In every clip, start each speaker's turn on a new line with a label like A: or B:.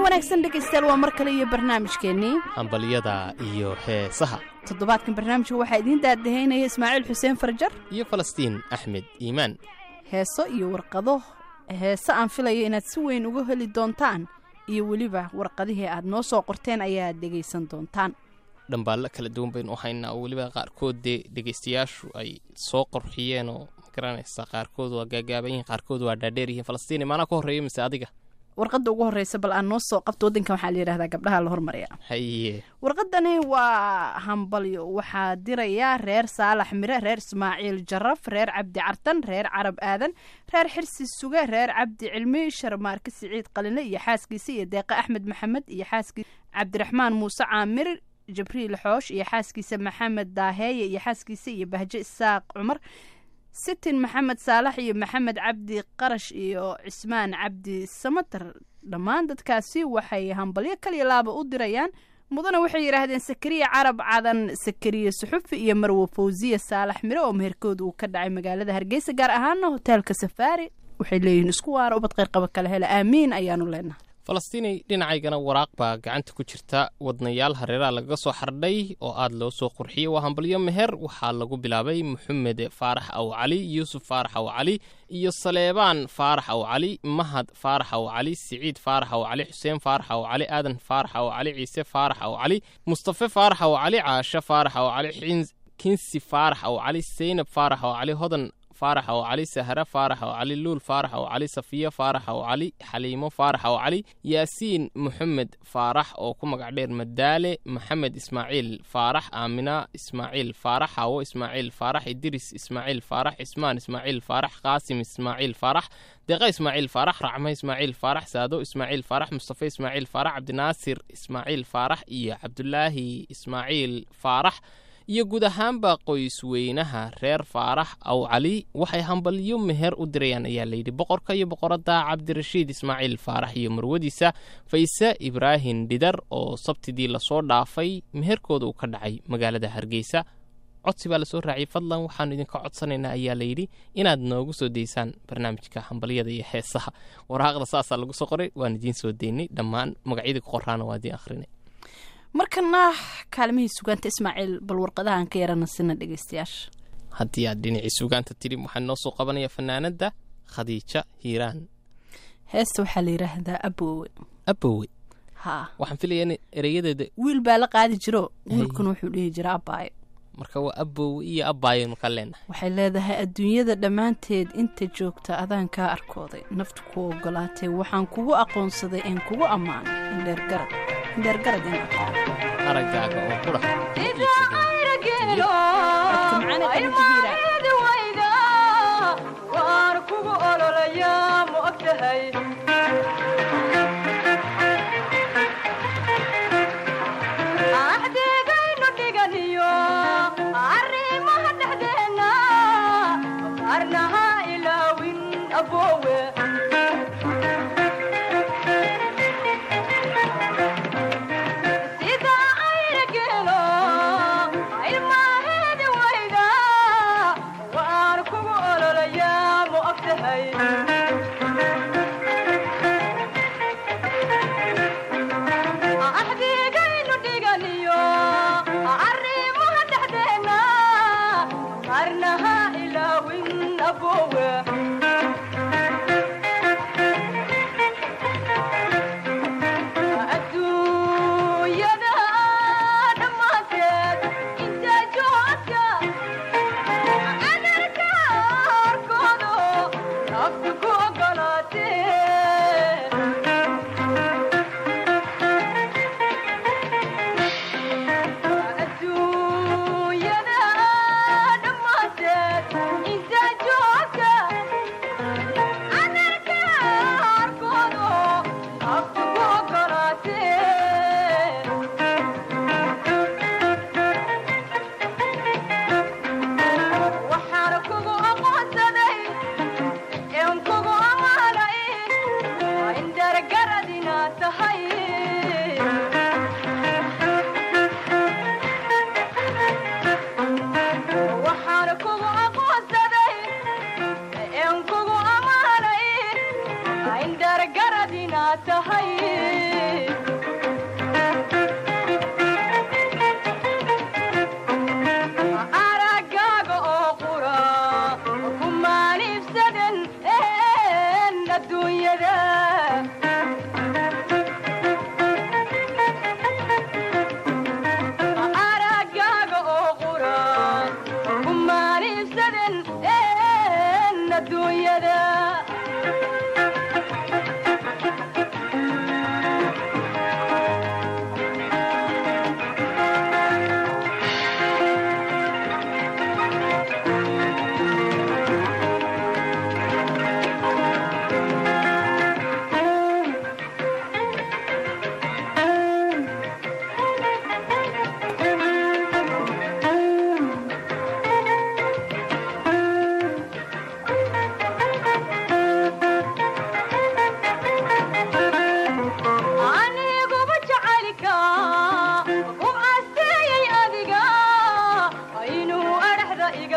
A: wanaagsan dhegaystayaal waa mar kale iyo barnaamijkeennii
B: hambalyada iyo heesaha
A: toddobaadkan barnaamijka waxaa idiin daadahaynaya ismaaciil xuseen farjar
B: iyo falastiin axmed iimaan
A: heeso iyo warqado heese aan filayo inaad si weyn uga heli doontaan iyo weliba warqadihii aad noo soo qorteen ayaad dhegaysan doontaan
B: dhambaallo kala duwan baynu u haynaa oo weliba qaarkood dee dhegaystayaashu ay soo qorxiyeen oo magaranaysa qaarkood waa gaagaaban yihiin qaarkood waa dhaadheer yihiin falastiin maanaa ka horreeya mise adiga
A: warqadda ugu horreysa bal aan noo soo qabto waddankan waxaa la yidhahdaa gabdhaha la hormarya
B: haye
A: warqadani waa hambalyo waxaa dirayaa reer saalax mire reer ismaaciil jaraf reer cabdi cartan reer carab aadan reer xirsi suge reer cabdi cilmi sharmaarke siciid qalinle iyo xaaskiisa iyo deeqe axmed maxamed iyo xaaskiisa cabdiraxmaan muuse caamir jibriil xoosh iyo xaaskiisa maxamed daaheeye iyo xaaskiisa iyo bahjo isaaq cumar sitin maxamed saalax iyo maxamed cabdi qarash iyo cismaan cabdi samatar dhammaan dadkaasi waxay hambalyo kaliya laaba u dirayaan mudana waxay yidhaahdeen sakariya carab cadan sakariya suxufi iyo marwo fawsiya saalax mire oo meherkooda uu ka dhacay magaalada hargeysa gaar ahaana hoteelka safaari waxay leeyihiin isku waara ubad qayrqaba kale hele aamiin ayaanu leenahay
B: falastiinay dhinacaygana waraaq baa gacanta ku jirta wadnayaal hareeraha lagaga soo xardhay oo aad loo soo qurxiyey waa hambalyo meher waxaa lagu bilaabay maxamed faarax aw cali yuusuf faarax aw cali iyo saleebaan faarax aw cali mahad faarax aw cali siciid faarax aw cali xuseen faarax aw cali aadan faarax aw cali ciise faarax aw cali mustafe faarax aw cali caasho faarax aw cali kinsi faarax aw cali seynab faarax aw cali hodan faarax aw cali sahre faarax aw cali luul faarax aw cali safiya faarax aw cali xaliimo faarax aw cali yaasiin moxamed faarax oo ku magac dheer madaale maxamed ismaaciil faarax aamina ismaaciil faarax hawo ismaaciil faarax idiris ismaaciil faarax cismaan ismaaciil faarax qaasim ismaaciil faarax deeqa ismaaciil faarax racma ismaaciil faarax saado ismaaciil faarax mustafe ismaaciil faarax cabdinaasir ismaaciil faarax iyo cabdulaahi ismaaciil faarax iyo guud ahaanba qoysweynaha reer faarax aw cali waxay hambalyo meher u dirayaan ayaa layidhi boqorka iyo boqoradda cabdirashiid ismaaciil faarax iyo marwadiisa fayse ibraahim dhidar oo sabtidii lasoo dhaafay meherkooda uu ka dhacay magaalada hargeysa codsi baa lasoo raaciyay fadlan waxaanu idinka codsanaynaa ayaa layidhi inaad noogu soo daysaan barnaamijka hambalyada iyo heesaha waraaqda saasaa lagu soo qoray waan idiin soo daynay dhammaan magacyadii ku qoraana waa idiin akhrinay
A: markana kaalmihii sugaanta ismaaciil bal warqadahaan ka yarana sina dhegaystayaasha
B: haddii aad dhinacii sugaanta tidhi waxaan noo soo qabanaya fanaanadda khadiija hiiraan
A: heesta waxaa la yidhaahdaa aboowe
B: abowe
A: haa
B: waxaan filayaa in ereyadeeda
A: wiil baa la qaadi jiro wiilkuna wuxuu dhihi jira abaayo
B: marka waa abowe iyo abaayanu ka leenahay
A: waxay leedahay adduunyada dhammaanteed inta joogta adaan kaa arkooday naftu ku ogolaatay waxaan kugu aqoonsaday een kugu ammaanay indheergarad indheergarad in
B: araggaaga oo qura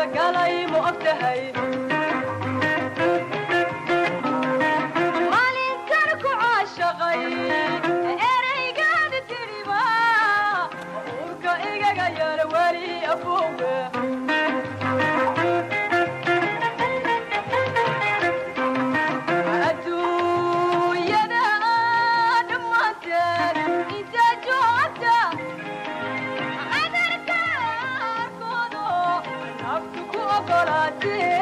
C: adiga galay ma og tahay maalinkan ku caashaqay ereygaada tidhiba uurka igaga yar weli afowe adduunyada dhammaanteed inta joogta cadarka arkoodo naftu ku ogolaatee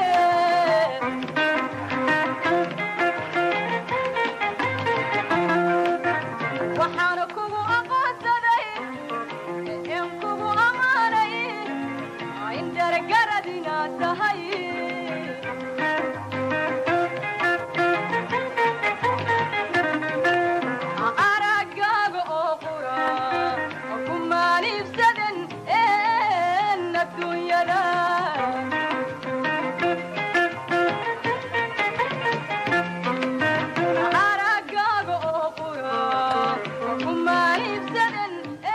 C: waxaana kugu aqoonsaday in kugu ammaanay in dargarad inaad tahay aragaaga oo qura ku maaliibsadan een adduunyada aragaaga oo qura ku maaliibsadan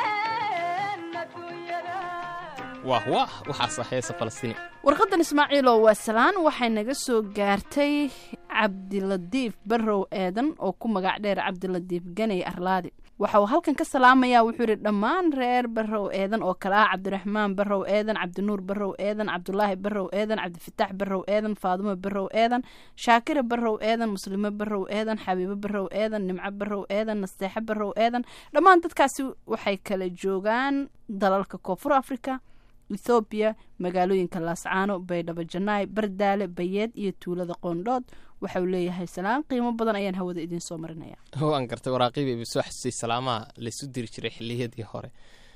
C: een adduunyada
B: wah wah waxaasa heesa falastiini
A: warqadan ismaaciilow waa salaan waxay naga soo gaartay cabdiladiif barrow eedan oo ku magac dheer cabdiladiif ganey arlaadi waxa uu halkan ka salaamayaa wuxuu yidhi dhammaan reer barrow eedan oo kale ah cabdiraxmaan barrow eedan cabdinuur barrow eedan cabdulaahi barrow eedan cabdifitaax barrow eedan faadumo barrow eedan shaakira barrow eedan muslimo barrow eedan xabiibo barrow eedan nimco barrow eedan nasteexo barrow eedan dhammaan dadkaasi waxay kala joogaan dalalka koonfur africa ethoobiya magaalooyinka laascaano baydhabo janaay bardaale bayeed iyo tuulada qoondhood waxa uu leeyahay salaan qiimo badan ayaan hawada idiin soo marinaya
B: waan gartay waraaqiiba ibi soo xasuusay salaamaha laysu diri jiray xilliyadii hore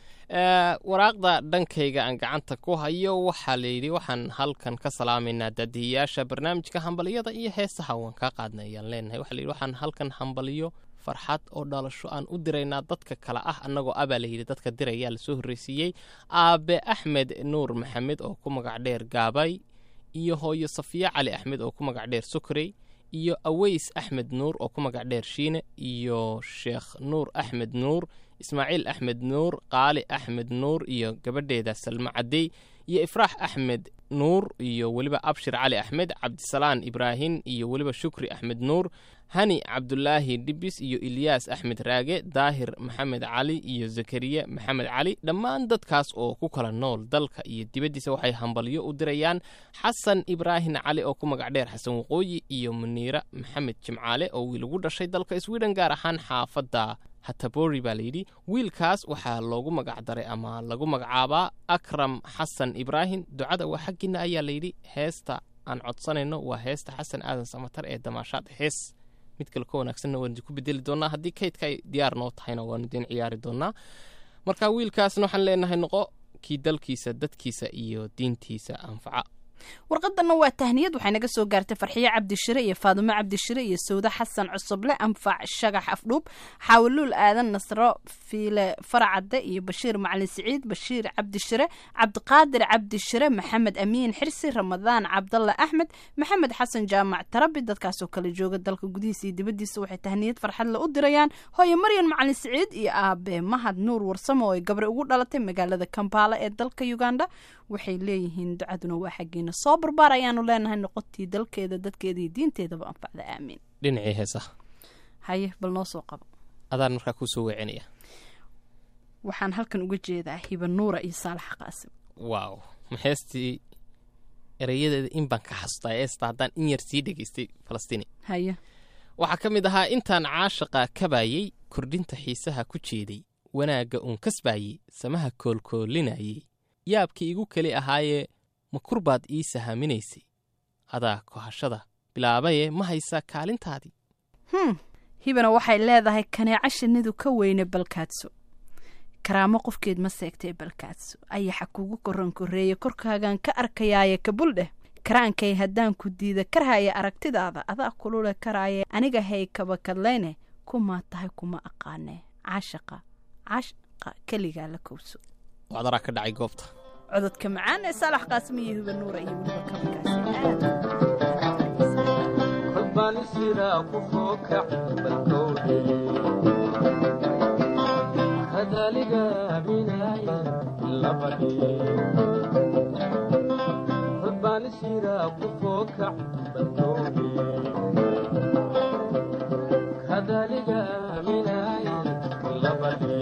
B: Eh, waraaqda dhankayga aan gacanta ku hayo waxaa layidhi waxaan halkan ka salaamaynaa daadiyayaasha barnaamijka hambaliyada iyo heesaha waan kaa qaadnay ayaan leenahay waxaa layidhi waxaan halkan hambaliyo farxad oo dhalasho aan u diraynaa dadka kale ah annagoo abaa layidhi dadka diraya lasoo horreysiiyey aabe axmed nuur maxamed oo ku magac dheer gaabay iyo hooyo safiya cali axmed oo ku magac dheer sukrey iyo aweys axmed nuur oo ku magac dheer shiine iyo sheekh nuur axmed nuur ismaaciil axmed nuur qaali axmed nuur iyo gabadheeda salmo cadey iyo ifraax axmed nuur iyo weliba abshir cali axmed cabdisalaan ibraahim iyo weliba shukri axmed nuur hani cabdulaahi dhibis iyo ilyaas axmed raage daahir maxamed cali iyo zakariya maxamed cali dhammaan dadkaas oo ku kala nool dalka iyo dibaddiisa waxay hambalyo u dirayaan xasan ibraahim cali oo ku magac dheer xasan waqooyi iyo muniira maxamed jimcaale oo wiil ugu dhashay dalka sweden gaar ahaan xaafadda hatabori baa layidhi wiilkaas waxaa loogu magac daray ama lagu magacaabaa akram xasan ibraahim ducada waa xaggiina ayaa layidhi heesta aan codsanayno waa heesta xasan aadan samatar ee damaashaad hees mid kale ka wanaagsanna waan idinku bedeli doonaa haddii kaydka ay diyaar noo tahayna waanu idiin ciyaari doonaa marka wiilkaasna waxaan leenahay noqo kii dalkiisa dadkiisa iyo diintiisa anfaca
A: warqadanna waa tahniyad waxay naga soo gaartay farxiyo cabdishire iyo faadumo cabdishire iyo sawde xasan cusuble anfac shagax afdhuub xaawuluul aadan nasro fiile faracadde iyo bashiir macalin siciid bashiir cabdishire cabdiqaadir cabdishire maxamed amiin xirsi ramadaan cabdalla axmed maxamed xasan jaamac tarabi dadkaasoo kala jooga dalka gudihiisa iyo dibaddiisa waxay tahniyad farxadle u dirayaan hooyo maryan macalin siciid iyo aabe mahad nuur warsamo oo ay gabre ugu dhalatay magaalada kampala ee dalka uganda waxay leeyihiin ducaduna waa xaggeena soo barbaar ayaanu leenahay noqotii dalkeeda dadkeeda iyo diinteedaba anfacda aamiin
B: dhinacii heesaha
A: haye bal noo soo qabo
B: adaan markaa kuu soo weecinaya
A: waxaan halkan uga jeedaa hiba nuura iyo saalax qaasim
B: waaw ma heestii erayadeeda in baan ka xasuustaa heesta haddaan in yar sii dhegaystay falastiini
A: haye
B: waxaa ka mid ahaa intaan caashaqa kabayey kordhinta xiisaha ku jeeday wanaagga uun kasbaayey samaha koolkoolinayey yaabkii igu keli ahaayee ma kurbaad ii sahaminaysay adaa kohashada bilaabaye ma haysaa kaalintaadii
A: hm hibana waxay leedahay kaneeca shinnidu ka weyne balkaadso karaamo qofkeed ma seegtay balkaadso ayaxa kugu koran koreeye korkaagaan ka arkayaaye kabul dheh karaankay haddaan ku diida karhaya aragtidaada adaa kulule karaaye aniga hay kabakadlayne kumaa tahay kuma aqaane caashaqa caashaqa keligaa la kowso
B: wacdaraa ka dhacay goobta
A: cododka macaan ee saalax qaasmi iyo hiba nuura iyo weliba kabakaasi aad
D: kolbaan sidaa ku soo kacay balkowdhe hadaaliga aaminaaya labadhe sira kufoo kac balkowde kadaliga aaminaye labadhe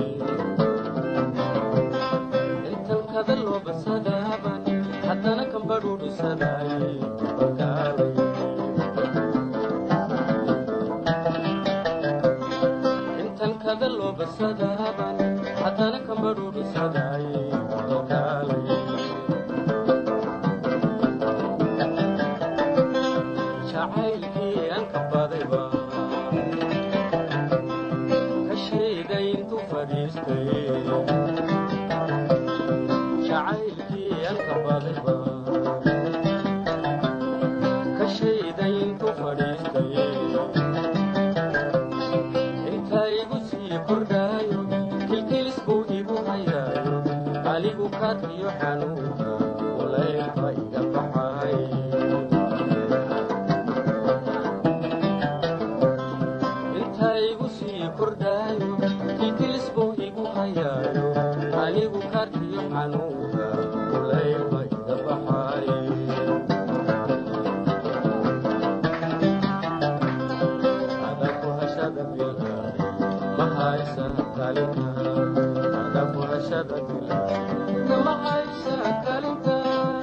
D: intan kada loo basadaaban haddana kambadhuudhisadaaye ogaalay intan kada loo basadaaban haddana kambadhuudhisadaaye ogaalay jacaylkii aan ka badayba ka sheegay intuu fadhiistay jacaylkii aan ka badayba ka sheegay intuu fadhiistay inta igu sii kordhaayo kilkilis buu igu hayaayo anigu kaadkiyo xanuunka ulaylba iga baxay inta igu sii kordhaayo kilkilis buu igu hayaayo anigu kaadkiyo xanuunka ulaylba iga baxay adaku hashada bilaaday ma haysan kalinka adaku hashada bilaaday ma haysan kalinka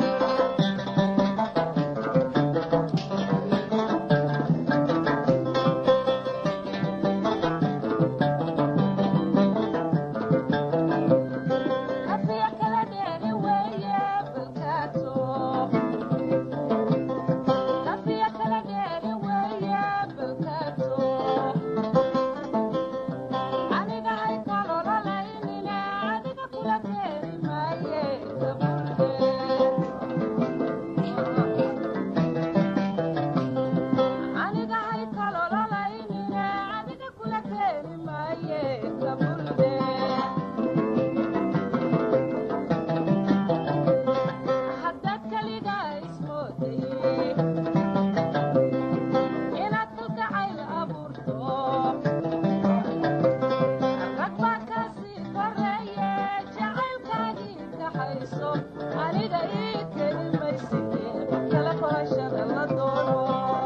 C: Afiya kala dheeri weeye balkaato. Afiya kala dheeri weeye balkaato. Aniga hay kalololaynine, adiga kula dheeri maaye gabadhe. Aniga hay kalololaynine, adiga kula dheeri maaye gabadhe. haddaad kaligaa ismooday inaad kalgacayl abuurto rag baa kaasii koreeye jacaylkaagii kaxayso aniga ii keli mayside kala korashada la doono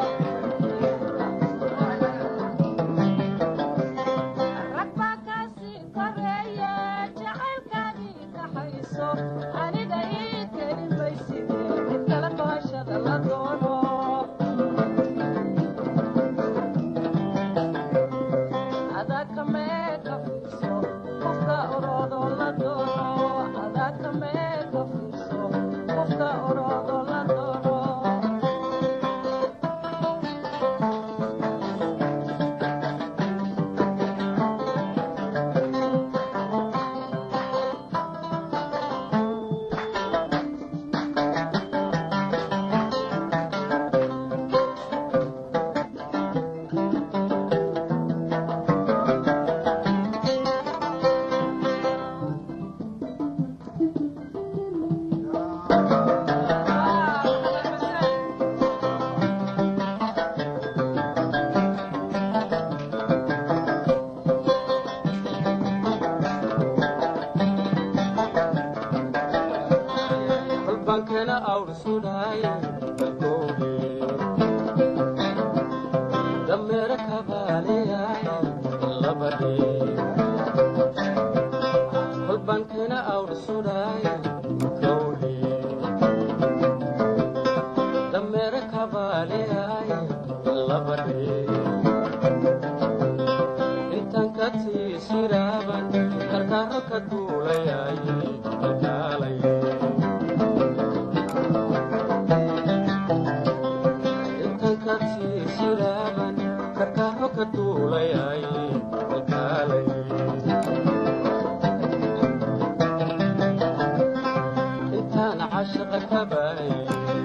C: rag baa kaasii koreeye jacaylkaagii kaxayso aniga ii keli mayside mid kala kohashada la doono adaa kamee ka fiirso qofka oroodo la doono adaa kamee ka fiirso qofka oroodo la doono
D: kolbankana awr sudhaay balkowde dameera kabaaleyaay labadhe kolbankana awr sudhaay kowde dameera kabaaleyaay labadhe intan ka tiisiraaban karkaaro ka duulayaay kalkaalay intan ka tiisiraaban karkaaro ka duulayaay kalkaalay intaan cashaqa ka baayay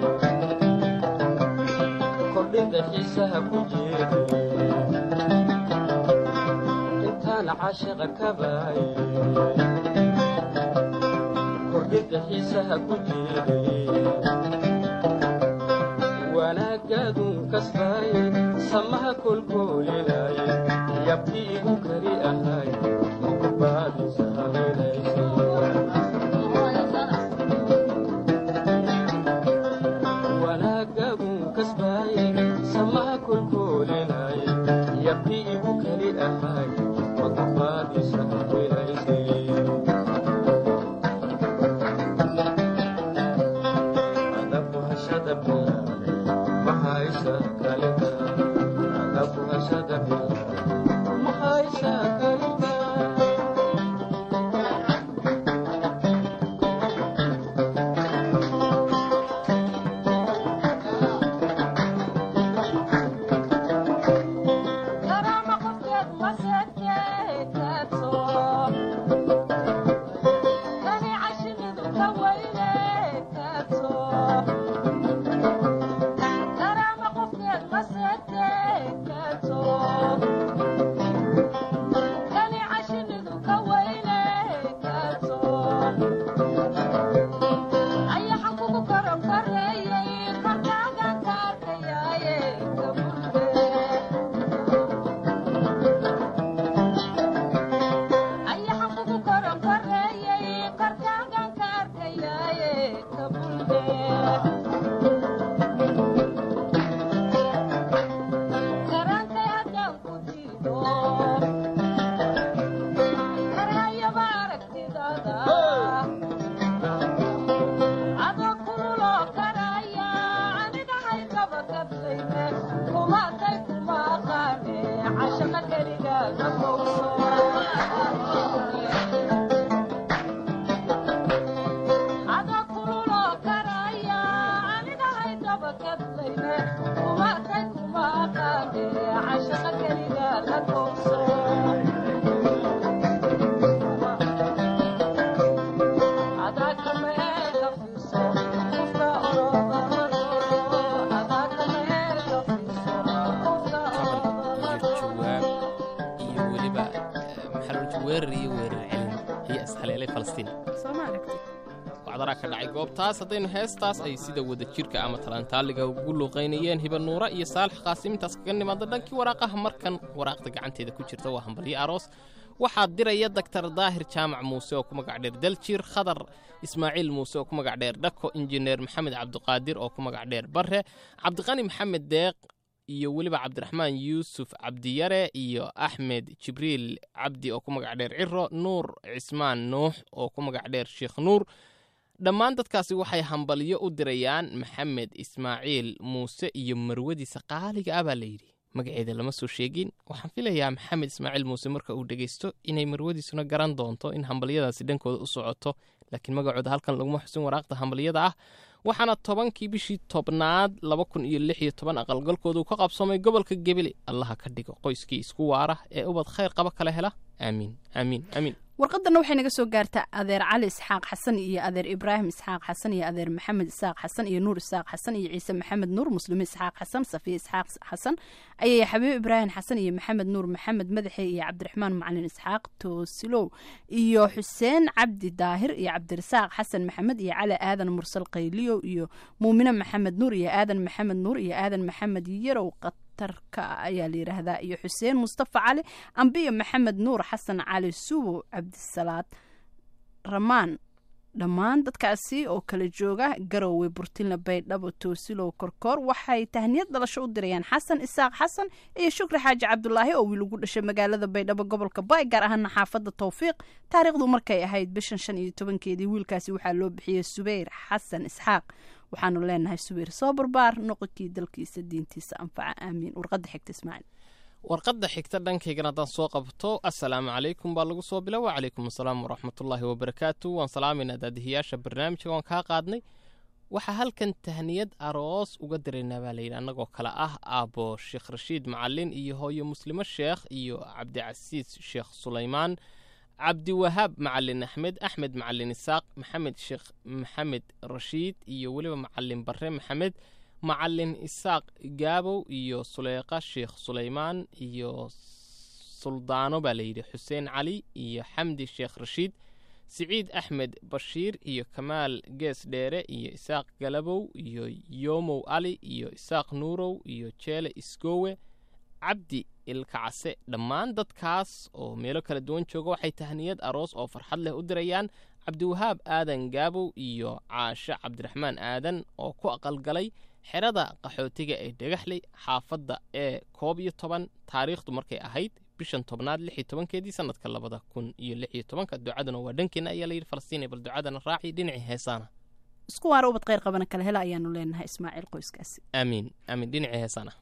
D: kordhinta xiisaha ku jeeday intaan cashaqa ka baayay kordhinta xiisaha ku jeeday wanaagaadun kasbaaye samaha kolkoolinaaye yabkii igu kari ahaay mukubaadisa habeynaysa
C: qaybsada adoo kululoo karaya aniga haygaba kablayne kumaatay kuma aqaane cashama keligaaga fogso adoo kululoo karaya aniga haygaba kablayne kumaatay kuma aqaane cashama keligaaga fogso
B: iyo jawaab iyo weliba eh, maxaa loo jeeda weerar iyo weerar celin ayaa ishaleelay falastiin
A: soo ma aragtid
B: wacdaraa ka dhacay goobtaas haddaynu heestaas ay sida wadajirka ama talantaaliga ugu luuqaynayeen hiba nuura iyo saalax qaasimintaas kaga nimaada dhankii waraaqaha markan waraaqda gacanteeda ku jirta waa hambalyo aroos waxaa diraya daktar daahir jaamac muuse oo ku magac dheer daljir khadar ismaaciil muuse oo ku magac dheer dhako injineer maxamed cabdiqaadir oo ku magac dheer barre cabdiqani maxamed deeq iyo weliba cabdiraxmaan yuusuf cabdiyare iyo axmed jibriil cabdi oo ku magac dheer ciro nuur cismaan nuux oo ku magac dheer sheekh nuur dhammaan dadkaasi waxay hambalyo u dirayaan maxamed ismaaciil muuse iyo marwadiisa qaaliga ah baa layidhi magaceeda lama soo sheegin waxaan filayaa maxamed ismaaciil muuse marka uu dhegaysto inay marwadiisuna garan doonto in hambalyadaasi dhankooda u socoto laakiin magacooda halkan laguma xusin waraaqda hambalyada ah waxaana tobankii bishii tobnaad laba kun iyo lix iyo toban aqalgalkooda uu ka qabsoomay gobolka gebele allaha ka dhigo qoyskii isku waara ee ubad khayr qaba kala hela aamiin aamiin aamiin
A: warqadanna waxay naga soo gaartaa adeer cali isxaaq xasan iyo adeer ibraahim isxaaq xasan iyo adeer maxamed isaaq xasan iyo nuur isaaq xasan iyo ciise maxamed nuur muslime isxaaq xasan safiya isxaaq xasan ayaya xabiib ibraahim xasan iyo maxamed nuur maxamed madaxe iyo cabdiraxmaan macalin isxaaq toosilow iyo xuseen cabdi daahir iyo cabdirasaaq xasan maxamed iyo cali aadan mursal qayliyow iyo muumine maxamed nuur iyo aadan maxamed nuur iyo aadan maxamed yarow tarka ayaa la yidhaahdaa iyo xuseen mustafa cali ambiyo maxamed nuur xasan cali subow cabdisalaad ramaan dhammaan dadkaasi oo kala jooga garowe burtinla baydhabo toosilow korkoor waxay tahniyad dhalasho u dirayaan xasan isaaq xasan iyo shukri xaaji cabdulaahi oo wiil ugu dhashay magaalada baydhabo gobolka baay gaar ahaana xaafadda towfiiq taariikhdu markay ahayd bishan shan iyo tobankeedii wiilkaasi waxaa loo bixiyey subeyr xasan isxaaq waxaanu leenahay subayr soo barbaar noqonkii dalkiisa diintiisa anfaca aamiin warqadda xigta ismaaciil
B: warqadda xigta dhankaygana haddaan soo qabto assalaamu calaykum baa lagu soo bila wacalaykum assalaam waraxmatullaahi wabarakaatu waan salaamaynaa daadihiyaasha barnaamijka waan kaa qaadnay waxaa halkan tahniyad aroos uga diraynaa baa layidhi annagoo kale ah aabbo sheekh rashiid macalin iyo hooyo muslimo sheekh iyo cabdicasiis sheekh sulaymaan cabdiwahaab macalin axmed axmed macalin isaaq maxamed sheekh maxamed rashiid iyo weliba macalin barre maxamed macalin isaaq gaabow iyo suleyqa sheekh sulaymaan iyo suldaano baa layidhi xuseen cali iyo xamdi sheekh rashiid siciid axmed bashiir iyo kamaal gees dheere iyo isaaq galabow iyo yoomow ali iyo isaaq nuurow iyo jeele isgoowe cabdi ilkacase dhammaan dadkaas oo meelo kala duwan jooga waxay tahniyad aroos oo farxad leh u dirayaan cabdiwahaab aadan gaabow iyo caashe cabdiraxmaan aadan oo ku aqalgalay xerada qaxootiga ee dhagaxley xaafadda ee koob iyo toban taariikhdu markay ahayd bishan tobnaad lix iyo tobankeedii sanadka labada kun iyo lix iyo tobanka ducaduna waa dhankeenna ayaa layidhi falastiin bal ducadana raaci dhinacii heesaana
A: isku waara ubad kheyr qabana kala hela ayaanu leenahay ismaaciil qoyskaasi
B: aamiin aamiin dhinacii heesaana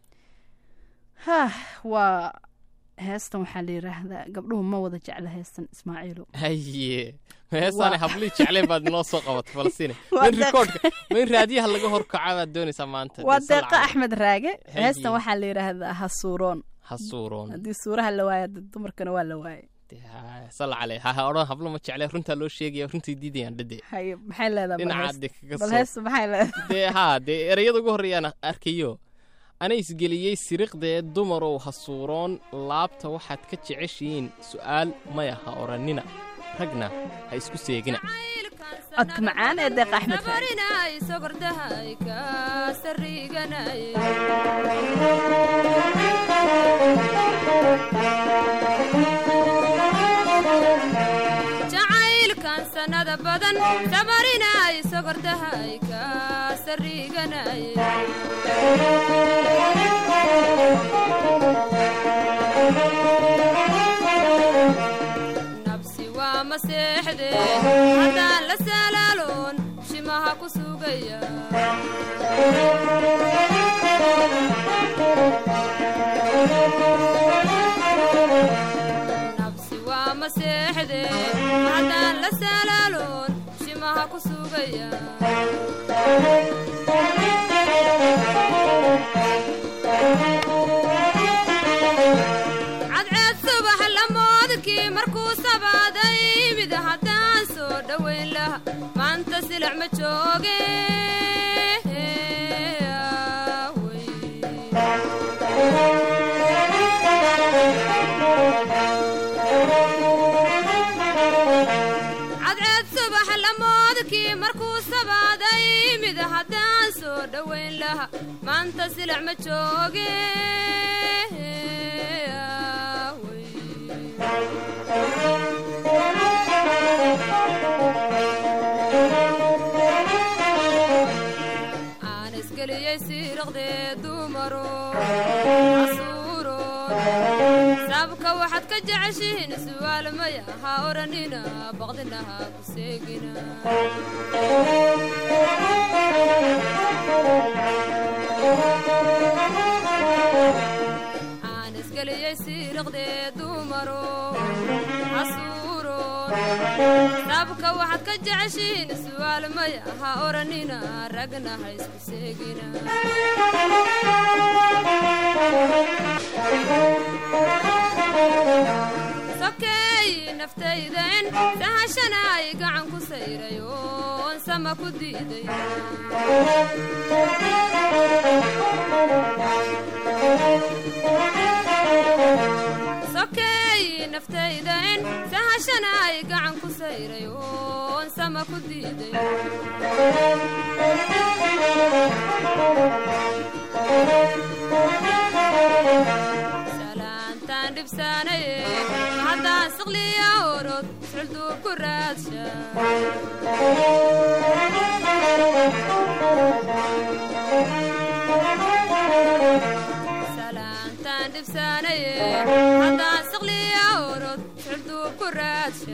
A: hah waa heestan waxaa la yidhaahdaa gabdhuhu ma wada jecla heestan ismaaciilo
B: haye heesaane hablii jecleen baad inoo soo qabatay falastiin
A: Waa
B: main
A: deeq-
B: rikoodhka main raadiyaha laga horkaca baad doonaysaa maanta
A: waa
B: Dee sal
A: deeqa
B: calay.
A: axmed raage
B: Haye.
A: heestan waxaa la yidhaahdaa hasuuroon
B: ha suuroon
A: haddii suuraha la waaya dad dumarkana waa la waayay
B: Dee, ha- sal calay ha ha odhan hablo ma jeclee runtaa loo sheegaya runtii diidayaan dhade
A: haye maxay leedahay bal
B: dhinaca
A: hees-
B: de kaga
A: bal
B: soo
A: heesta maxay leedahay
B: dee haa dee ereyada ugu horreeyaan arkayo ana isgeliyey siriqdee dumarow ha suuroon laabta waxaad ka jeceshihiin su'aal maya ha odhannina ragna ha isku seegina
A: codka macaan ee deeqa axmed raage
E: jacaylkan sanada badan sabarinay sogordahay ka sariganay nabsi waa mase seexde haddaan la salaaloon shimaha ku sugaya nabsi waa ma seexde haddaan la salaaloon shimaha ku sugaya cadceed subax lamoodkii markuu sabaaday mid haddaan soo dhowayn laha maanta silac ma jooge cadceed subax lamoodkii markuu sabaaday mid haddaan soo dhowayn laha maanta silac ma jooge aan isgeliyey siiraqdee dumaro casuuroon sabka waxaad ka jeceshihiin su'aal maya ha odhanina baqdinaha ku seegina aan isgeliyey siiraqdee dumaro casuuroon sabka waxaad ka jeceshihiin su'aal maya ha odhanina ragna ha isku seegina sokeey naftayden sahashana ay gacan ku sayray oon sama ku diiday sokeey naftayden sahashana ay gacan ku sayray oon sama ku diiday salaantaan dhibsaanaye haddaan siqliya orod sulduu ku raadsha salaantaan dhibsaanaye haddaan siqliya orod sulduu ku raadsha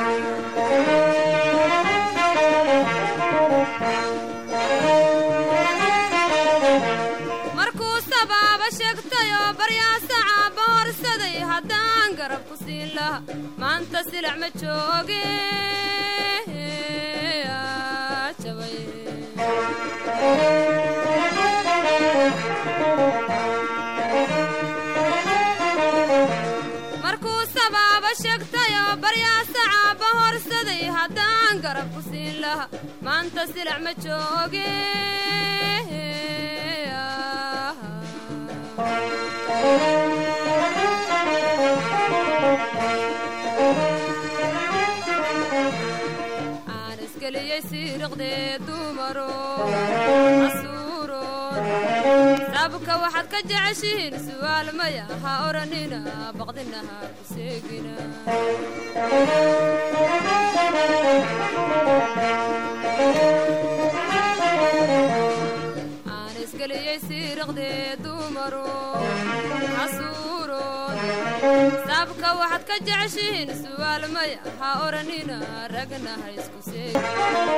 E: markuu sabaaba sheegtayoo baryaasacaba horsaday haddaan garab ku siin laha maanta silac ma jooge aa, jabay markuu sabaaba sheegtayoo baryaasacaba horsaday haddaan garab ku siin laha maanta silac ma jooge aan isgeliyey siiriqdee dumaro casuuroon sabka waxaad ka jeceshihiin su'aal maya ha odhanina baqdinaha ku seegina aan isgeliyey siiriqdee dumaro casuuroon sabka waxaad ka jeceshihiin su'aal maya ha odhanina ragna ha isku seegina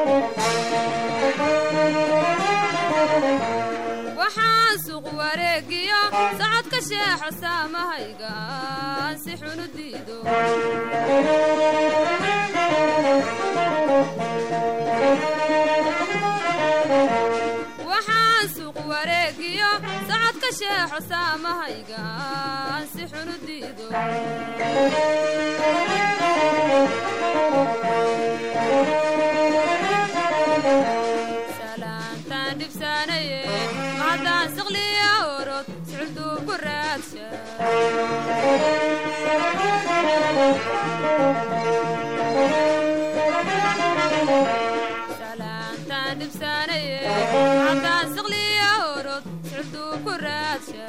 E: waxaan suuq wareegiyo socodka sheexo saamahayga aan si xun u diido waxaan suuq wareegiyo socodka sheexo saamahayga aan si xun u diido salaantaan dhibsaanaye haddaan siqliya orod suculduu ku raadsha salaantaan dhibsaanaye haddaan siqliya orod suculduu ku raadsha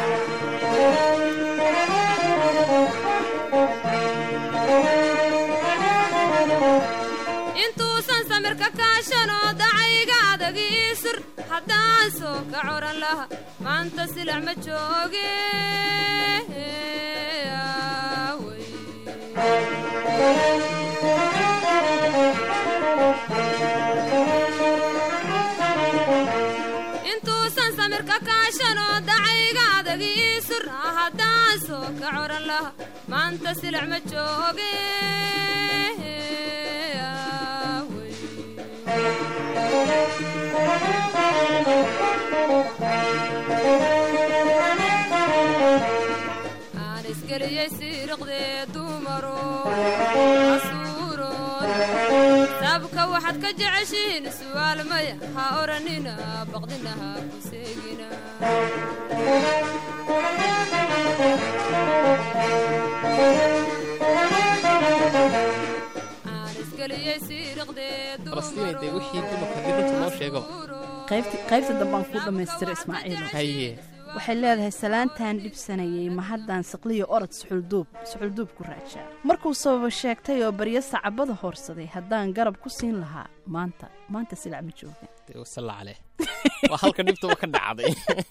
E: intuusan samirka kaashanoo dacayga adag ii sur haddaan soo ka coran laha maanta silac ma jooge aaway daashanoo dacayga adagiisuna haddaan soo ka coran laha maanta silic ma jooge aan isgeliyey siiriqdee dumaro casuuroon sabka waxaad ka jeceshihiin su'aal maya ha odhanina baqdina ha ku seegina aan isgeliyey siiriqdee
B: falastiin dee wixii dumarka haddii runta loo sheego
A: qaybti qaybta dambaan kuu dhammaystira ismaaciil
B: haye
A: waxay leedahay salaantaan dhibsanayay ma haddaan siqliyo orod suxulduub suxulduub ku raajaa markuu sababa sheegtay oo baryo sacabada hoorsaday haddaan garab ku siin lahaa maanta maanta silac ma jooga
B: dee wasalla caleh waa halka dhibtuba ka dhacday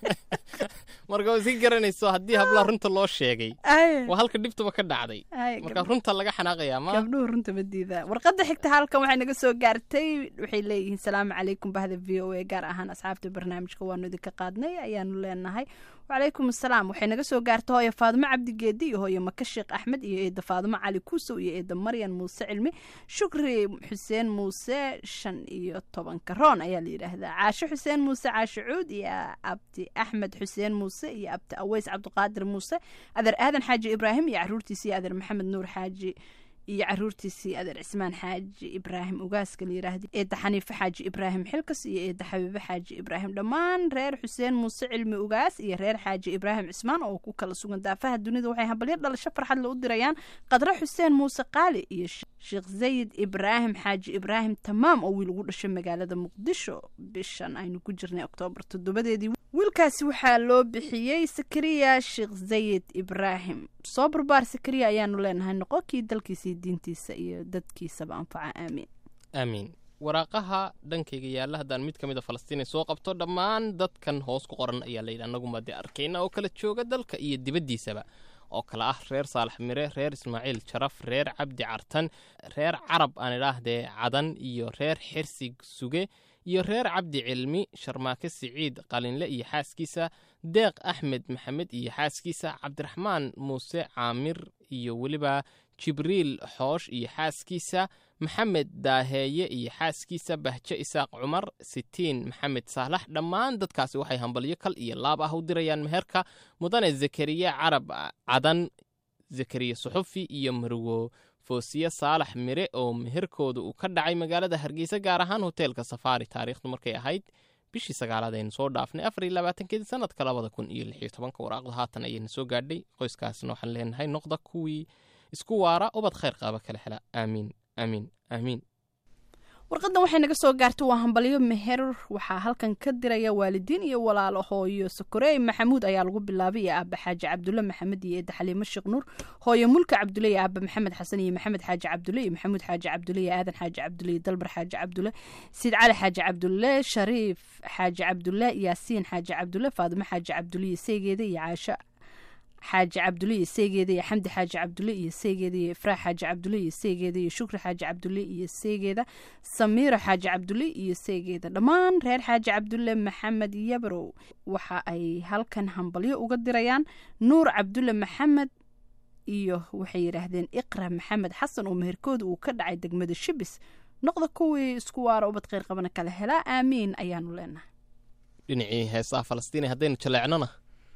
B: marka waa iska garanayso haddii hablaha runta loo sheegay waa halka dhibtuba ka dhacday marka runta laga xanaaqayaa ma
A: gabdhuhu runta ma diidaa warqadda xigta halkan waxay naga soo gaartay waxay leeyihiin salaamu calaykum bahda v o a gaar ahaan asxaabta barnaamijka waanu idinka qaadnay ayaanu leenahay wacalaykum asalaam waxay naga soo gaartay hooyo faadimo cabdigeedi iyo hooyo maka sheekh axmed iyo eeda faadimo cali kuusow iyo eeda maryan muuse cilmi shukri xuseen muuse shan iyo tobanka roon ayaa la yidhaahdaa caasho xuseen muuse caasho cuud iyo abdi axmed xuseen muuse iyo abdi aweys cabdiqaadir muuse adeer aadan xaaji ibraahim iyo caruurtiisa iyo adeer maxamed nuur xaaji iyo caruurtiisii adeer cismaan xaaji ibraahim ugaaska la yidhaahda eedda xaniife xaaji ibraahim xilkas iyo eedda xabiibe xaaji ibraahim dhammaan reer xuseen muuse cilmi ugaas iyo reer xaaji ibraahim cismaan oo ku kala sugan daafaha dunida waxay hambalyo dhalasho farxadle u dirayaan qadre xuseen muuse qaali iyo sheekh sayid ibraahim xaaji ibraahim tamaam oo wiil ugu dhashay magaalada muqdisho bishan aynu ku jirnay oktoobar toddobadeedii wiilkaasi waxaa loo bixiyey sakariya sheekh sayid ibraahim soo barbaar sakariya ayaanu leenahay noqonkii dalkiisa iyo diintiisa iyo dadkiisaba anfaca aamiin
B: aamiin waraaqaha dhankayga yaalla haddaan mid ka mid a falastiin ay soo qabto dhammaan dadkan hoos ku qoran ayaa layidhi annaguma dee arkayna oo kala jooga dalka iyo dibaddiisaba oo kale ah reer saalax mire reer ismaaciil jaraf reer cabdi cartan reer carab aan idhaahdee cadan iyo reer xirsig suge iyo reer cabdi cilmi sharmaake siciid qalinle iyo xaaskiisa deeq axmed maxamed iyo xaaskiisa cabdiraxmaan muuse caamir iyo weliba jibriil xoosh iyo xaaskiisa maxamed daaheeye iyo xaaskiisa bahje isaaq cumar sitiin maxamed saalax dhammaan dadkaasi waxay hambalyo kal iyo laab ah u dirayaan meherka mudane zakariya carab cadan zakariya suxufi iyo marwo foosiye saalax mire oo meherkooda uu ka dhacay magaalada hargeysa gaar ahaan hoteelka safaari taariikhdu markay ahayd bishii sagaalaad aynu soo dhaafnay afar iyo labaatankeedii sanadka labada kun iyo lix iyo tobanka waraaqda haatan ayayna soo gaadhay qoyskaasna waxaan leenahay noqda kuwii isku waara ubad khayr qaaba kala hela aamiin aamiin aamiin
A: warqadan waxay naga soo gaartay waa hambalyo meher waxaa halkan ka diraya waalidiin iyo walaalo hooyo sokorey maxamuud ayaa lagu bilaabay iyo aaba xaaji cabdulle maxamed iyo eedda xaliimo sheekh nuur hooyo mulka cabdulle iyo aaba maxamed xasan iyo maxamed xaaji cabdulle iyo maxamuud xaaji cabdulle iyo aadan xaaji cabdulle iyo dalbar xaaji cabdulle siid cali xaaji cabdulle shariif xaaji cabdulle yaasiin xaaji cabdulle faadimo xaaji cabdulle iyo seygeeda iyo caasho xaaji cabdulle iyo seegeeda iyo xamdi xaaji cabdulle iyo seegeeda iyo ifraax xaaji cabdulle iyo seegeeda iyo shukri xaaji cabdulle iyo seegeeda samiiro xaaji cabdulle iyo seegeeda dhammaan reer xaaji cabdulle maxamed yabrow waxa ay halkan hambalyo uga dirayaan nuur cabdulle maxamed iyo waxay yidhaahdeen iqra maxamed xasan oo meherkooda uu ka dhacay degmada shibis noqda kuwii isku waara ubad kheyr qabana kala helaa aamiin ayaanu leenahay
B: dhinacii heesaha falastiini haddaynu jaleecnona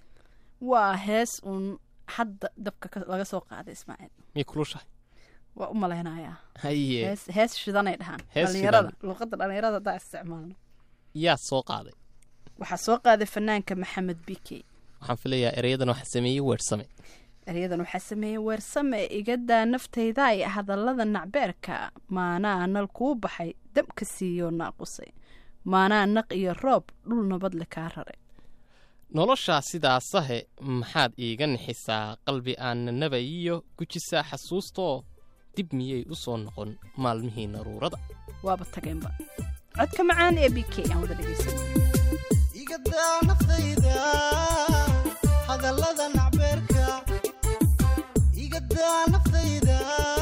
A: waa hees uun hadda dabka ka- laga soo qaaday ismaaciil
B: miyay kulushahay
A: waa u malaynayaa
B: haye
A: hees hees shidanay dhahaan
B: Hees
A: dhalinyarada luuqadda dhalinyarada haddaa isticmaalno
B: yaa soo qaaday
A: waxaa soo qaaday fanaanka maxamed bike
B: waxaan filayaa ereyadan waxaa sameeyey weersame
A: eryadan waxaa sameeyey weersame igadaa naftayda ay hadallada nacbeerka maanaa nal kuu baxay dabka siiyoo naaqusay maanaa naq iyo roob dhul nabadle kaa raray
B: noloshaa sidaasahe maxaad iiga nixisaa qalbi aanna nabayiyo gujisaa xasuustoo dib miyay u soo noqon maalmihii naruurada
A: waaba tageenba codka macaan ee b k aan wada dhegaysano
F: igadaa naftayda hadallada nacbeerka igadaa naftayda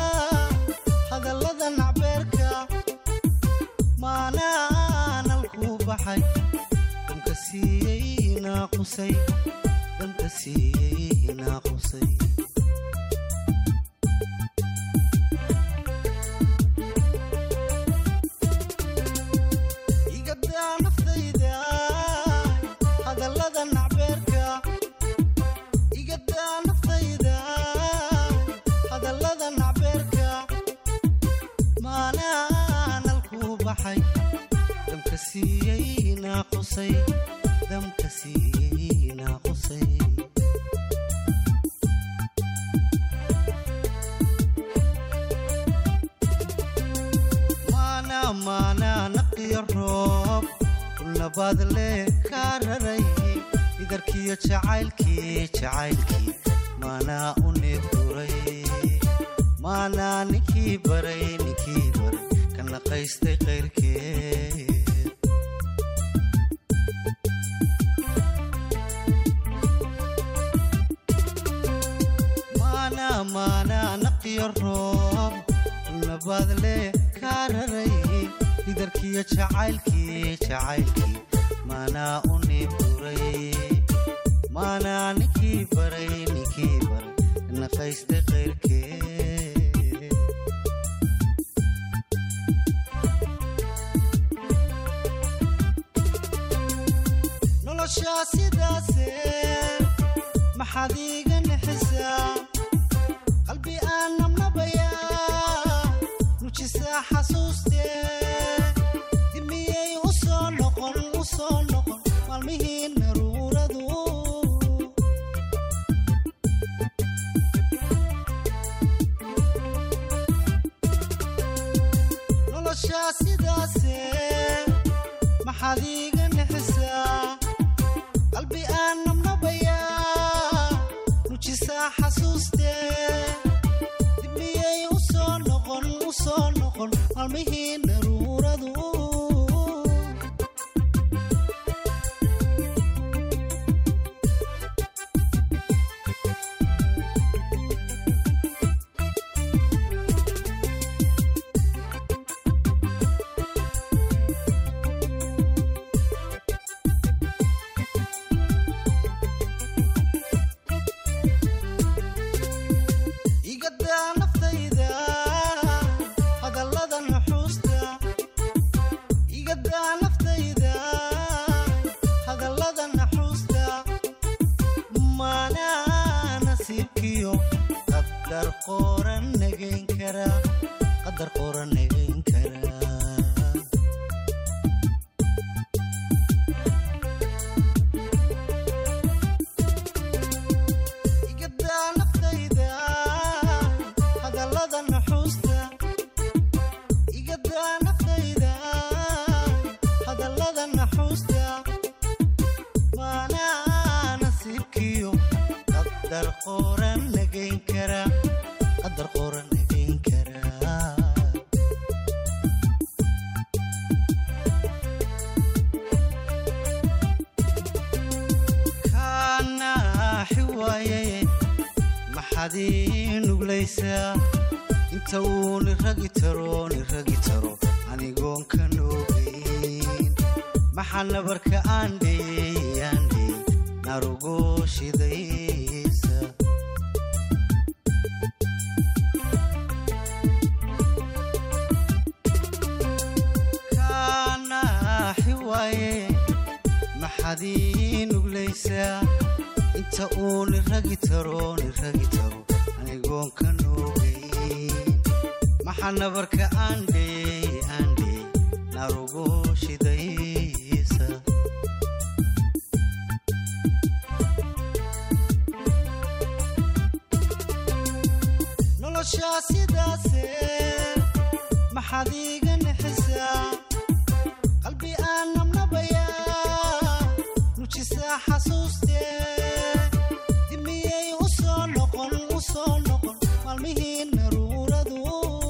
F: hadallada nacbeerka maanaa nal kuu baxay dhunka siiyey naa naaqusay damka siiyey naaqusay igadaa naftayda hadallada nacbeerka igadaa naftayda hadallada nacbeerka maanaanalkuu baxay damka siiyey naaqusay damka siiyey naaqusay maana maana naqiyo roob nabaad leh kaa raray idarkiyo jacaylkii jacaylkii maanaa u neebduray maanaa ninkii baray ninkii baray ka naqaystay qayrkeed maana maana naqiyo roob nabaad leh kaa raray idarkiyo jacaylkii jacaylkii maanaa u neebduray maanaa ninkii baray ninkii baray ka naqaystay qayrkeed noloshaa sidaase maxaad iiga nixisaa qalbi aan nabnabayaa nujisaa xasuustee dimiyey u soo noqon u soo noqon maalmihii naruuradu noloshaa sidaase maxaad iiga nixisaa qalbi aan nabnabayaa nujisaa xasuustee dibmiyey u soo noqon u soo noqon maalmihii naruuradu igadaa naftayda hadallada nuxuusta igadaa naftayda hadallada naxuusta maanaa nasiibkiyo qadar qoran nagayn kara qadar qoran nagayn kara igadaa naftayda hadallada nuxuusta igadaa naftayda hadallada naxuusta maanaa nasiibkiyo qadar qoran nagayn kara qadar qoran nagayn kara kaanaaxi waaye maxaad ii nuglaysaa inta uu niragi taro niragi taro anigoon ka noogayn maxaa nabarka aan dheeyey aan dheeyey narugo shidaysa kaanaaxi waaye maxaad ii nuglaysaa inta uu niragi taro niragi taro anigoon ka noogayn maxaa nabarka aan dheeyey aan dheeyey narugo shidaysa noloshaa sidaase maxaad iiga nixisaa qalbi aan nabnabayaa nujisaa xasuustee dimiyey u soo noqon u soo noqon maalmihii naruuradu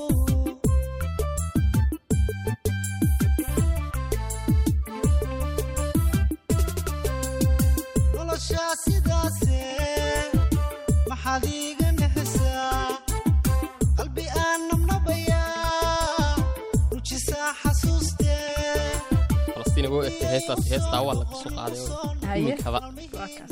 F: noloshaa sidaase maxaad iiga nixisaa qalbi aan nabnabayaa nujisaa xasuustee
B: falastiin ugu egtay heestaasi heestaa waa laga soo qaaday oo
A: Haye.
B: iminkaba
A: waa kaas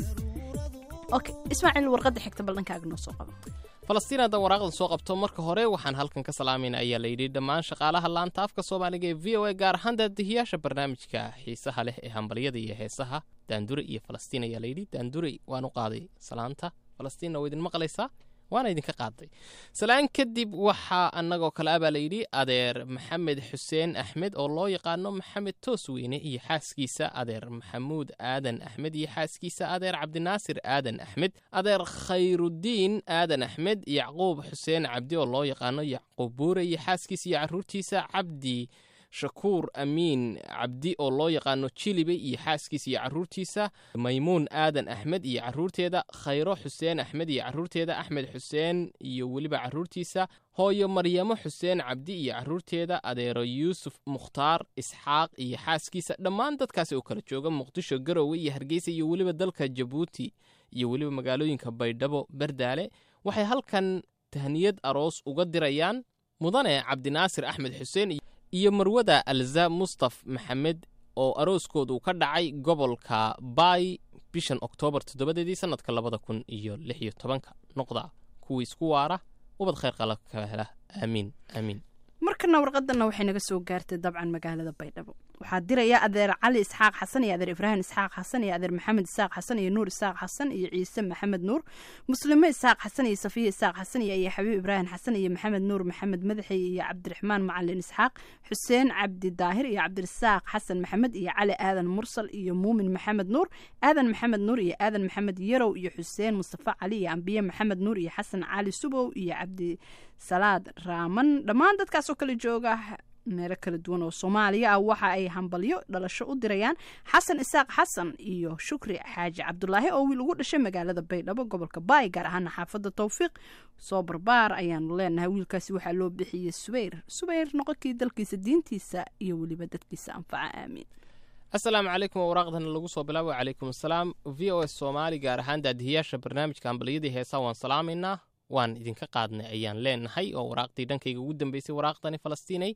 A: okay ismaaciil warqadda xigta ballankaaga noo soo qabo
B: falastiin haddan waraaqdan soo qabto marka hore waxaan halkan ka salaamayna ayaa layidhi dhammaan shaqaalaha laanta afka soomaaliga ee v o a gaar ahaan daadihiyaasha barnaamijka xiisaha leh ee hambalyada iyo heesaha daandure iyo falastiin ayaa layidhi daandure waan u qaaday salaanta falastiinna waa idin maqlaysaa waana idinka qaaday salaan kadib waxaa annagoo kale abaa layidhi adeer maxamed xuseen axmed oo loo yaqaano maxamed toosweyne iyo xaaskiisa adeer maxamuud aadan axmed iyo xaaskiisa adeer cabdinaasir aadan axmed adeer khayrudiin aadan axmed yacquub xuseen cabdi oo loo yaqaano yacquub buure iyo xaaskiisa iyo caruurtiisa cabdi shakuur amiin cabdi oo loo yaqaano jilibe iyo xaaskiisa iyo caruurtiisa maymuun aadan axmed iyo caruurteeda khayro xuseen axmed iyo caruurteeda axmed xuseen iyo weliba caruurtiisa hooyo maryamo xuseen cabdi iyo caruurteeda adeero yuusuf mukhtaar isxaaq iyo xaaskiisa dhammaan dadkaasi oo kala jooga muqdisho garowe iyo hargeysa iyo weliba dalka jabuuti iyo weliba magaalooyinka baydhabo bardaale waxay halkan tahniyad aroos uga dirayaan mudane cabdinaasir axmed xuseen iyo marwada alza mustaf maxamed oo arooskoodu ka dhacay gobolka baay bishan oktoobar toddobadeedii sannadka labada kun iyo lix iyo tobanka noqda kuwii isku waara ubad khayr qala ka hela aamiin aamiin
A: markana warqadana waxay naga soo gaartay dabcan magaalada baydhabo waxaa diraya adeer cali isxaaq xasan iyo adeer ibraahim isxaaq xasan iyo adeer maxamed isaaq xasan iyo nuur isaaq xasan iyo ciise maxamed nuur muslime isaaq xasan iyo safiya isaaq xasan iyo iyo xabiib ibraahim xasan iyo maxamed nuur maxamed madaxi iyo cabdiraxmaan macalin isxaaq xuseen cabdi daahir iyo cabdirasaaq xasan maxamed iyo cali aadan mursal iyo muumin maxamed nuur aadan maxamed nuur iyo aadan maxamed yarow iyo xuseen mustafa cali iyo ambiye maxamed nuur iyo xasan cali subow iyo cabdi salaad raaman dhammaan dadkaas oo kala jooga meelo kala duwan oo soomaaliya ah waxa ay hambalyo dhalasho u dirayaan xasan isaaq xasan iyo shukri xaaji cabdulaahi oo wiil ugu dhashay magaalada baydhabo gobolka baay gaar ahaana xaafadda towfiiq soo barbaar ayaanu leenahay wiilkaasi waxaa loo bixiyey subayr subayr noqonkii dalkiisa diintiisa iyo weliba dadkiisa anfaca aamiin
B: asalaamu calaykum oo waraaqdana lagu soo bilaabo calaykum asalaam v o s soomaali gaar ahaan daadihiyaasha barnaamijka hambalyadii heesaa waan salaamaynaa waan idinka qaadnay ayaan leenahay oo waraaqdii dhankayga ugu dambeysay waraaqdani falastiinay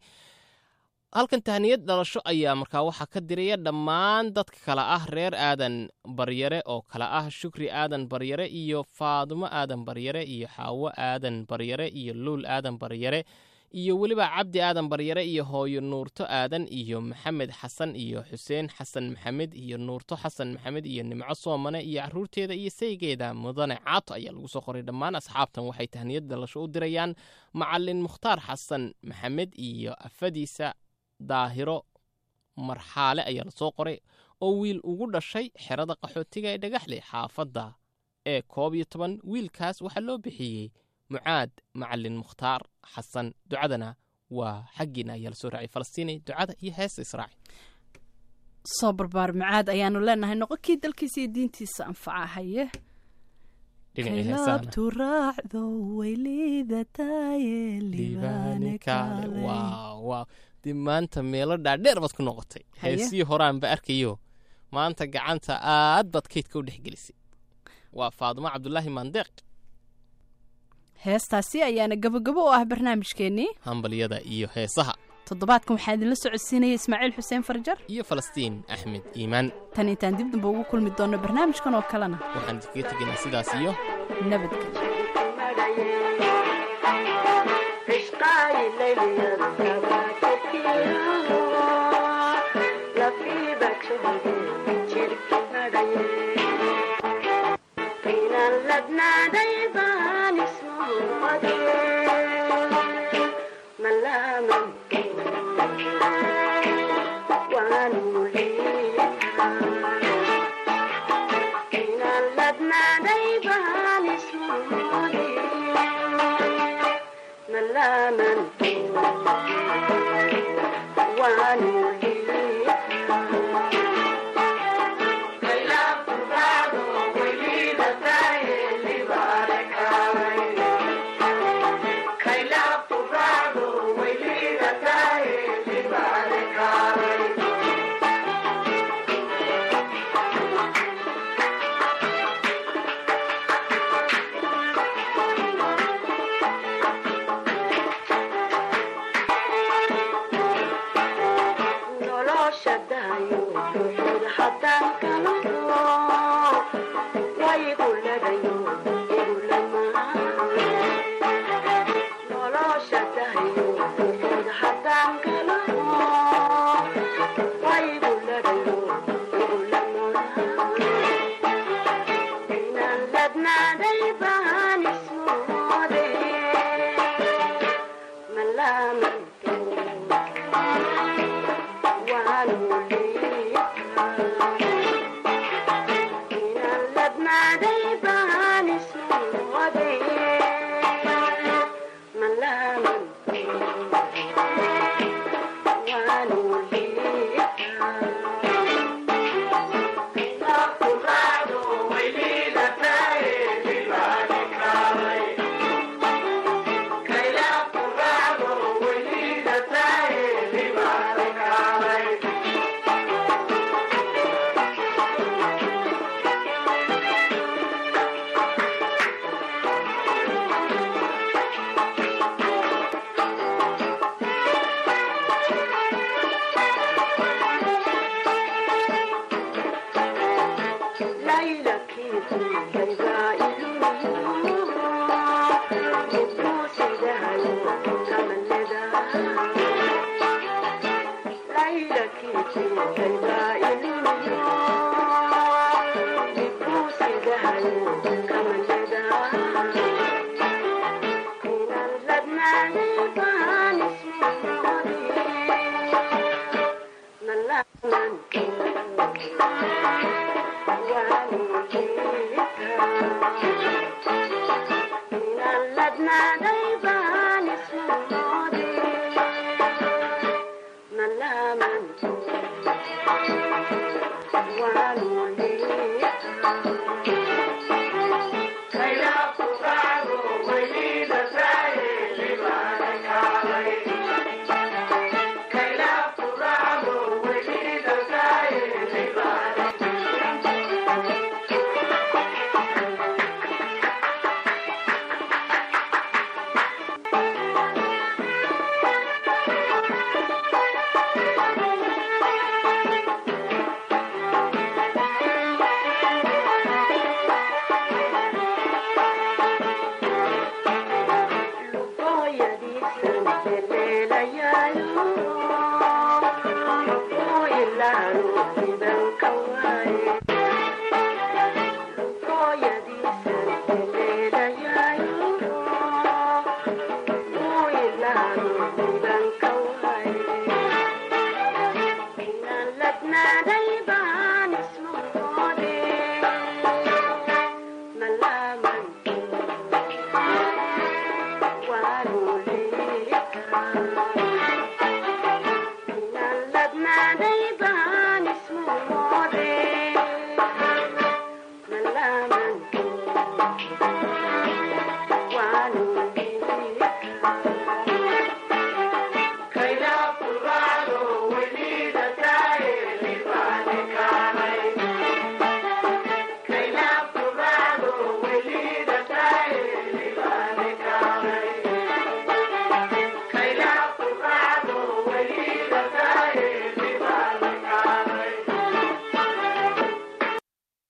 B: halkan tahniyad dhalasho ayaa markaa waxaa ka diraya dhammaan dadka kale ah reer aadan baryare oo kale ah shukri aadan baryare iyo faadumo aadan baryare iyo xaawo aadan baryare iyo luul aadan baryare iyo weliba cabdi aadan baryare iyo hooyo nuurto aadan iyo maxamed xasan iyo xuseen xasan maxamed iyo nuurto xasan maxamed iyo nimco soomane iyo caruurteeda iyo saygeeda mudane caato ayaa lagu soo qoray dhammaan asxaabtan waxay tahniyad dhalasho u dirayaan macalin mukhtaar xasan maxamed iyo afadiisa daahiro marxaale ayaa lasoo qoray oo wiil ugu dhashay xerada qaxootiga ee dhagaxle xaafadda ee koob iyo toban wiilkaas waxaa loo bixiyey mucaad macalin mukhtaar xasan ducadana waa xaggiina ayaa lasoo raacay falastiini ducada iyo heesta israaci
A: soo barbaar macaad ayaanu leenahay noqonkii dalkiisa iyo diintiisa anfaca haye
B: dhinacii heesahana
A: kaylabtu raacdo way liidataye
B: liibaane kaale waaw waaw dib maanta meelo dhaadheer baad ku noqotay
A: Haye.
B: heesii horaanba arkayo maanta gacanta aad baad kaydka u dhex gelisay waa faadumo cabdulaahi mandeeq
A: heestaasi ayaana gabogabo u ah barnaamijkeennii
B: hambalyada iyo heesaha
A: toddobaadkan waxaa idinla socodsiinaya ismaaciil xuseen farjar
B: iyo falastiin axmed iimaan
A: tan intaan dib damba ugu kulmi doonno barnaamijkan oo kalena
B: waxaan idinkaga tegaynaa sidaas iyo
A: nabadgelyo
C: Thank you. Thank you.